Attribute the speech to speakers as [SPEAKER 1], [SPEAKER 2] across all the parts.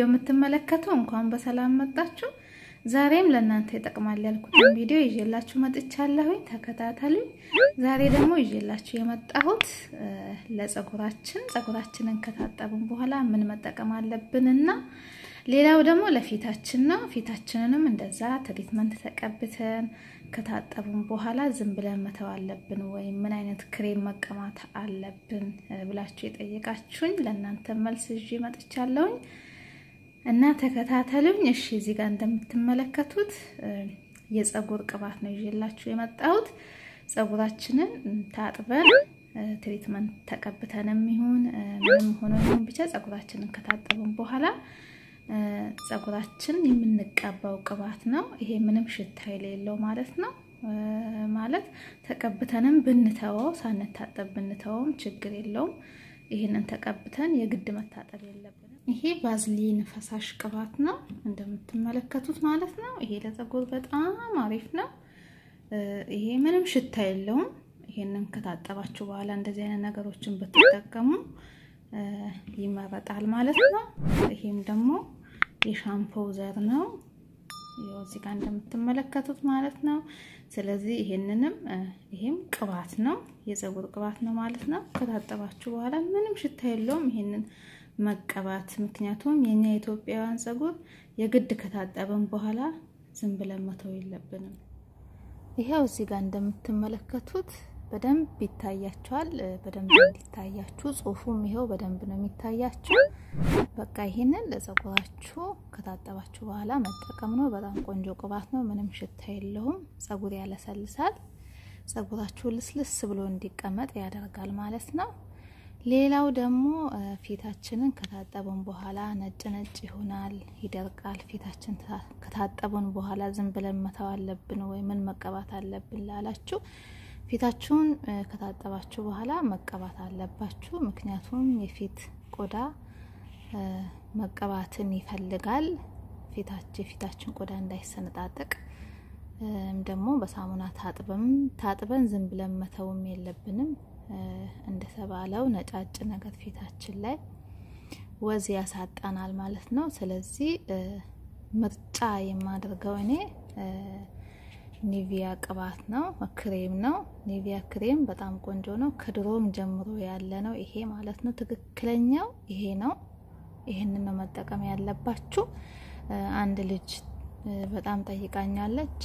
[SPEAKER 1] ቪዲዮ የምትመለከቱ እንኳን በሰላም መጣችሁ። ዛሬም ለእናንተ ይጠቅማል ያልኩትን ቪዲዮ ይዤላችሁ መጥቻለሁኝ። ተከታተሉኝ። ዛሬ ደግሞ ይዤላችሁ የመጣሁት ለጸጉራችን ጸጉራችንን ከታጠብን በኋላ ምን መጠቀም አለብን እና ሌላው ደግሞ ለፊታችን ነው። ፊታችንንም እንደዛ ትሪትመንት ተቀብተን ከታጠብን በኋላ ዝም ብለን መተው አለብን ወይም ምን አይነት ክሬም መቀማት አለብን ብላችሁ የጠየቃችሁኝ ለእናንተ መልስ ይዤ መጥቻለሁኝ እና ተከታተሉኝ። እሺ፣ እዚህ ጋር እንደምትመለከቱት የጸጉር ቅባት ነው ይዤላችሁ የመጣሁት። ጸጉራችንን ታጥበን ትሪትመንት ተቀብተንም ይሁን ምንም ሆኖ ይሁን ብቻ ጸጉራችንን ከታጠብን በኋላ ጸጉራችን የምንቀባው ቅባት ነው። ይሄ ምንም ሽታ የሌለው ማለት ነው። ማለት ተቀብተንም ብንተወው ሳንታጠብ ብንተወውም ችግር የለውም። ይህንን ተቀብተን የግድ መታጠብ የለብንም። ይሄ ቫዝሊን ፈሳሽ ቅባት ነው እንደምትመለከቱት ማለት ነው። ይሄ ለጸጉር በጣም አሪፍ ነው። ይሄ ምንም ሽታ የለውም። ይሄንን ከታጠባችሁ በኋላ እንደዚህ አይነት ነገሮችን ብትጠቀሙ ይመረጣል ማለት ነው። ይሄም ደግሞ የሻምፖ ዘር ነው እዚህ ጋር እንደምትመለከቱት ማለት ነው። ስለዚህ ይሄንንም ይሄም ቅባት ነው የፀጉር ቅባት ነው ማለት ነው። ከታጠባችሁ በኋላ ምንም ሽታ የለውም ይሄንን መቀባት። ምክንያቱም የኛ የኢትዮጵያውያን ፀጉር የግድ ከታጠብን በኋላ ዝም ብለን መተው የለብንም። ይሄው እዚህ ጋር እንደምትመለከቱት በደንብ ይታያቸዋል። በደንብ እንዲታያችሁ ጽሁፉም ይሄው በደንብ ነው የሚታያችሁ። በቃ ይሄንን ለጸጉራችሁ ከታጠባችሁ በኋላ መጠቀም ነው። በጣም ቆንጆ ቅባት ነው። ምንም ሽታ የለውም። ጸጉር ያለሰልሳል። ጸጉራችሁ ልስልስ ብሎ እንዲቀመጥ ያደርጋል ማለት ነው። ሌላው ደግሞ ፊታችንን ከታጠብን በኋላ ነጭ ነጭ ይሆናል፣ ይደርቃል። ፊታችን ከታጠብን በኋላ ዝም ብለን መተው አለብን ወይ ምን መቀባት አለብን ላላችሁ ፊታችሁን ከታጠባችሁ በኋላ መቀባት አለባችሁ። ምክንያቱም የፊት ቆዳ መቀባትን ይፈልጋል። ፊታችን የፊታችን ቆዳ እንዳይሰነጣጠቅ ደግሞ በሳሙና ታጥበም ታጥበን ዝም ብለን መተውም የለብንም። እንደተባለው ነጫጭ ነገር ፊታችን ላይ ወዝ ያሳጣናል ማለት ነው። ስለዚህ ምርጫ የማደርገው እኔ ኒቪያ ቅባት ነው፣ ክሬም ነው። ኒቪያ ክሬም በጣም ቆንጆ ነው። ከድሮም ጀምሮ ያለ ነው ይሄ ማለት ነው። ትክክለኛው ይሄ ነው። ይሄንን ነው መጠቀም ያለባችሁ። አንድ ልጅ በጣም ጠይቃኛለች።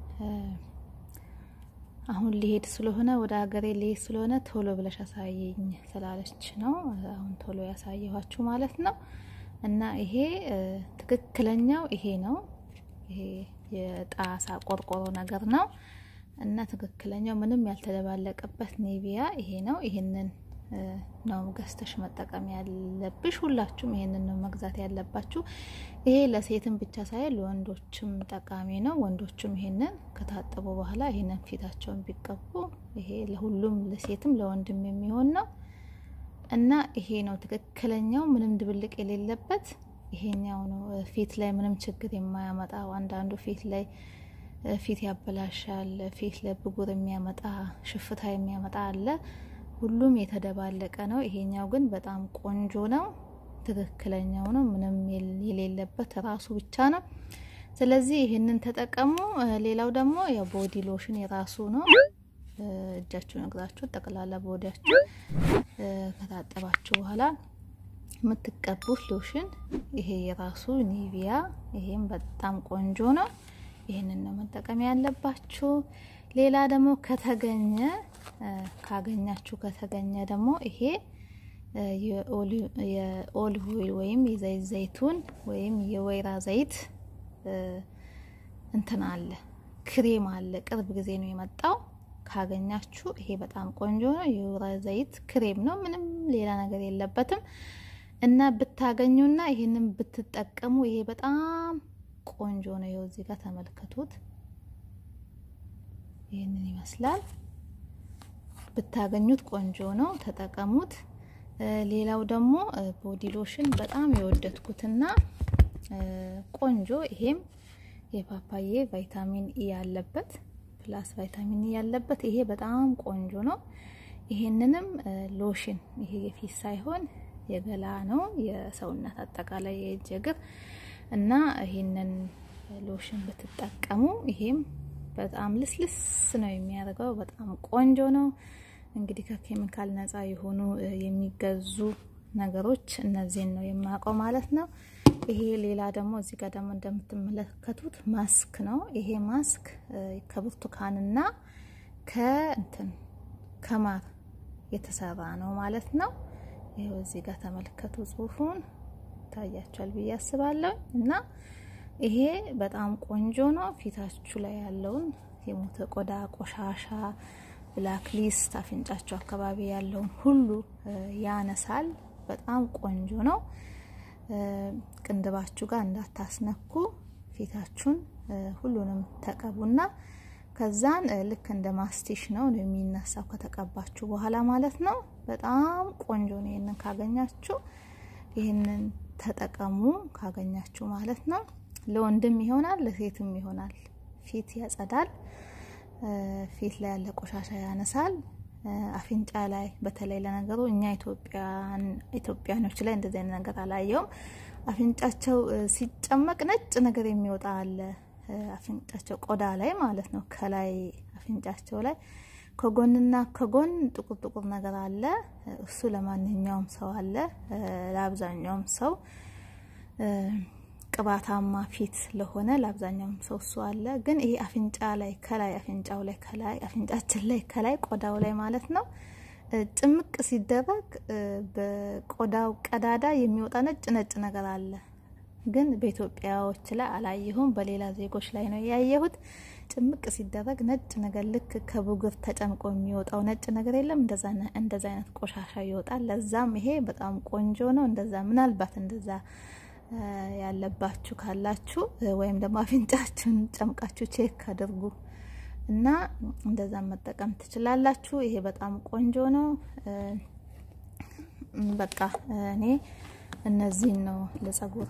[SPEAKER 1] አሁን ሊሄድ ስለሆነ ወደ ሀገሬ ሊሄድ ስለሆነ ቶሎ ብለሽ አሳየኝ ስላለች ነው አሁን ቶሎ ያሳየኋችሁ ማለት ነው። እና ይሄ ትክክለኛው ይሄ ነው። ይሄ የጣሳ ቆርቆሮ ነገር ነው እና ትክክለኛው ምንም ያልተደባለቀበት ኒቪያ ይሄ ነው። ይሄንን ነው ገዝተሽ መጠቀም ያለብሽ። ሁላችሁም ይሄንን ነው መግዛት ያለባችሁ። ይሄ ለሴትም ብቻ ሳይሆን ለወንዶችም ጠቃሚ ነው። ወንዶችም ይሄንን ከታጠቡ በኋላ ይሄንን ፊታቸውን ቢቀቡ ይሄ ለሁሉም ለሴትም ለወንድም የሚሆን ነው እና ይሄ ነው ትክክለኛው ምንም ድብልቅ የሌለበት ይሄኛው ነው ፊት ላይ ምንም ችግር የማያመጣው። አንዳንዱ ፊት ላይ ፊት ያበላሻል፣ ፊት ላይ ብጉር የሚያመጣ ሽፍታ የሚያመጣ አለ። ሁሉም የተደባለቀ ነው። ይሄኛው ግን በጣም ቆንጆ ነው፣ ትክክለኛው ነው፣ ምንም የሌለበት ራሱ ብቻ ነው። ስለዚህ ይሄንን ተጠቀሙ። ሌላው ደግሞ ያው ቦዲ ሎሽን የራሱ ነው። እጃችሁን እግራችሁ ጠቅላላ ቦዲያችሁ ከታጠባችሁ በኋላ የምትቀቡት ሎሽን ይሄ የራሱ ኒቪያ፣ ይሄም በጣም ቆንጆ ነው። ይህንን ነው መጠቀም ያለባችሁ። ሌላ ደግሞ ከተገኘ ካገኛችሁ ከተገኘ ደግሞ ይሄ የኦሊቭ ኦይል ወይም የዘይት ዘይቱን ወይም የወይራ ዘይት እንትን አለ ክሬም አለ። ቅርብ ጊዜ ነው የመጣው። ካገኛችሁ ይሄ በጣም ቆንጆ ነው። የወይራ ዘይት ክሬም ነው። ምንም ሌላ ነገር የለበትም። እና ብታገኙና ይሄንን ብትጠቀሙ ይሄ በጣም ቆንጆ ነው። ይኸው እዚህ ጋር ተመልከቱት። ይህንን ይመስላል። ብታገኙት ቆንጆ ነው፣ ተጠቀሙት። ሌላው ደግሞ ቦዲ ሎሽን በጣም የወደድኩትና ቆንጆ ይሄም የፓፓዬ ቫይታሚን ኢ ያለበት ፕላስ ቫይታሚን ኢ ያለበት ይሄ በጣም ቆንጆ ነው። ይሄንንም ሎሽን ይሄ የፊት ሳይሆን የገላ ነው የሰውነት አጠቃላይ የእጅ እግር እና ይህንን ሎሽን ብትጠቀሙ ይሄም በጣም ልስልስ ነው የሚያደርገው። በጣም ቆንጆ ነው። እንግዲህ ከኬሚካል ነፃ የሆኑ የሚገዙ ነገሮች እነዚህን ነው የማውቀው ማለት ነው። ይሄ ሌላ ደግሞ እዚህ ጋር ደግሞ እንደምትመለከቱት ማስክ ነው። ይሄ ማስክ ከብርቱካንና ከእንትን ከማር የተሰራ ነው ማለት ነው። ይኸው እዚህ ጋር ተመልከቱ፣ ጽሁፉን ታያቸዋል ብዬ አስባለሁ። እና ይሄ በጣም ቆንጆ ነው። ፊታችሁ ላይ ያለውን የሞተ ቆዳ፣ ቆሻሻ፣ ብላክ ሊስት አፍንጫችሁ አካባቢ ያለውን ሁሉ ያነሳል። በጣም ቆንጆ ነው። ቅንድባችሁ ጋር እንዳታስነኩ ፊታችሁን ሁሉንም ተቀቡና ከዛን ልክ እንደ ማስቲሽ ነው ነው የሚነሳው ከተቀባችሁ በኋላ ማለት ነው። በጣም ቆንጆ ነው። ይህንን ካገኛችሁ ይህንን ተጠቀሙ ካገኛችሁ ማለት ነው። ለወንድም ይሆናል፣ ለሴትም ይሆናል። ፊት ያጸዳል፣ ፊት ላይ ያለ ቆሻሻ ያነሳል። አፍንጫ ላይ በተለይ ለነገሩ እኛ ኢትዮጵያኖች ላይ እንደዚህ አይነት ነገር አላየውም። አፍንጫቸው ሲጨመቅ ነጭ ነገር የሚወጣ አለ። አፍንጫቸው ቆዳ ላይ ማለት ነው። ከላይ አፍንጫቸው ላይ ከጎንና ከጎን ጥቁር ጥቁር ነገር አለ። እሱ ለማንኛውም ሰው አለ። ለአብዛኛውም ሰው ቅባታማ ፊት ለሆነ ለአብዛኛውም ሰው እሱ አለ። ግን ይሄ አፍንጫ ላይ ከላይ አፍንጫው ላይ ከላይ አፍንጫችን ላይ ከላይ ቆዳው ላይ ማለት ነው ጭምቅ ሲደረግ በቆዳው ቀዳዳ የሚወጣ ነጭ ነጭ ነገር አለ። ግን በኢትዮጵያዎች ላይ አላየሁም። በሌላ ዜጎች ላይ ነው ያየሁት። ጭምቅ ሲደረግ ነጭ ነገር ልክ ከብጉር ተጨምቆ የሚወጣው ነጭ ነገር የለም። እንደዛ አይነት ቆሻሻ ይወጣል። ለዛም ይሄ በጣም ቆንጆ ነው። እንደዛ ምናልባት እንደዛ ያለባችሁ ካላችሁ ወይም ደግሞ አፍንጫችሁን ጨምቃችሁ ቼክ አድርጉ እና እንደዛ መጠቀም ትችላላችሁ። ይሄ በጣም ቆንጆ ነው። በቃ እኔ እነዚህን ነው ለጸጉር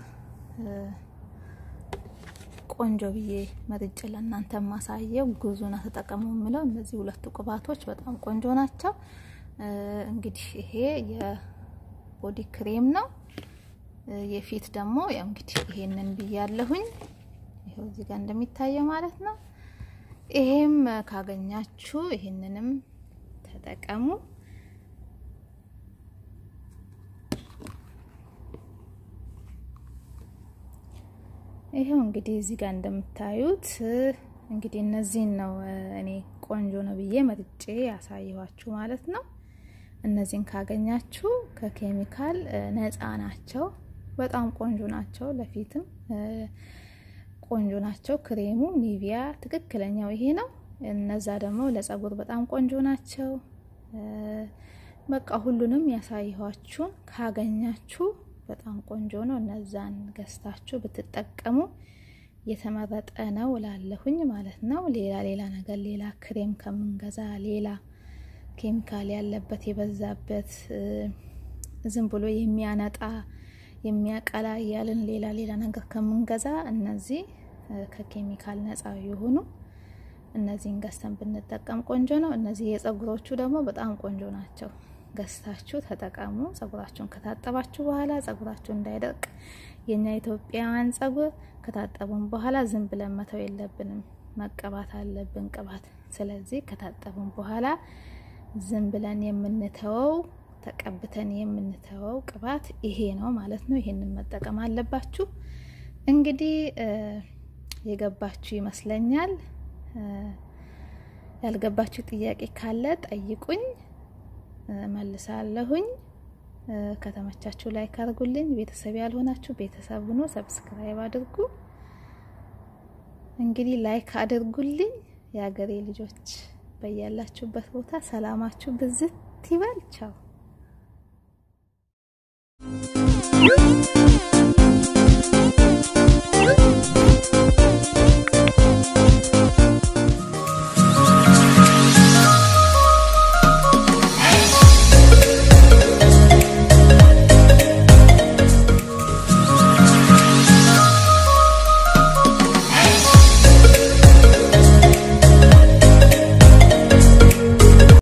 [SPEAKER 1] ቆንጆ ብዬ መርጬ ለእናንተ ማሳየው። ጉዙና ተጠቀሙ የምለው እነዚህ ሁለቱ ቅባቶች በጣም ቆንጆ ናቸው። እንግዲህ ይሄ የቦዲ ክሬም ነው። የፊት ደግሞ ያው እንግዲህ ይሄንን ብያለሁኝ። ይሄው እዚህ ጋር እንደሚታየው ማለት ነው። ይሄም ካገኛችሁ ይሄንንም ተጠቀሙ። ይሄው እንግዲህ እዚህ ጋር እንደምታዩት እንግዲህ እነዚህን ነው እኔ ቆንጆ ነው ብዬ መርጬ ያሳየኋችሁ ማለት ነው። እነዚህን ካገኛችሁ ከኬሚካል ነፃ ናቸው። በጣም ቆንጆ ናቸው። ለፊትም ቆንጆ ናቸው። ክሬሙ ኒቪያ ትክክለኛው ይሄ ነው። እነዛ ደግሞ ለጸጉር በጣም ቆንጆ ናቸው። በቃ ሁሉንም ያሳየኋችሁን ካገኛችሁ በጣም ቆንጆ ነው። እነዛን ገዝታችሁ ብትጠቀሙ የተመረጠ ነው እላለሁኝ ማለት ነው። ሌላ ሌላ ነገር ሌላ ክሬም ከምንገዛ ሌላ ኬሚካል ያለበት የበዛበት ዝም ብሎ የሚያነጣ የሚያቀላ እያልን ሌላ ሌላ ነገር ከምንገዛ እነዚህ ከኬሚካል ነፃ የሆኑ እነዚህን ገዝተን ብንጠቀም ቆንጆ ነው። እነዚህ የጸጉሮቹ ደግሞ በጣም ቆንጆ ናቸው። ገዝታችሁ ተጠቀሙ። ጸጉራችሁን ከታጠባችሁ በኋላ ጸጉራችሁ እንዳይደርቅ የኛ ኢትዮጵያውያን ጸጉር ከታጠቡን በኋላ ዝም ብለን መተው የለብንም፣ መቀባት አለብን ቅባት። ስለዚህ ከታጠቡን በኋላ ዝም ብለን የምንተወው ተቀብተን የምንተወው ቅባት ይሄ ነው ማለት ነው። ይሄንን መጠቀም አለባችሁ። እንግዲህ የገባችሁ ይመስለኛል። ያልገባችሁ ጥያቄ ካለ ጠይቁኝ፣ መልሳለሁኝ። ከተመቻችሁ ላይክ አድርጉልኝ። ቤተሰብ ያልሆናችሁ ቤተሰብ ሁኑ፣ ሰብስክራይብ አድርጉ። እንግዲህ ላይክ አድርጉልኝ። የሀገሬ ልጆች በያላችሁበት ቦታ ሰላማችሁ ብዝት ይበል። ቻው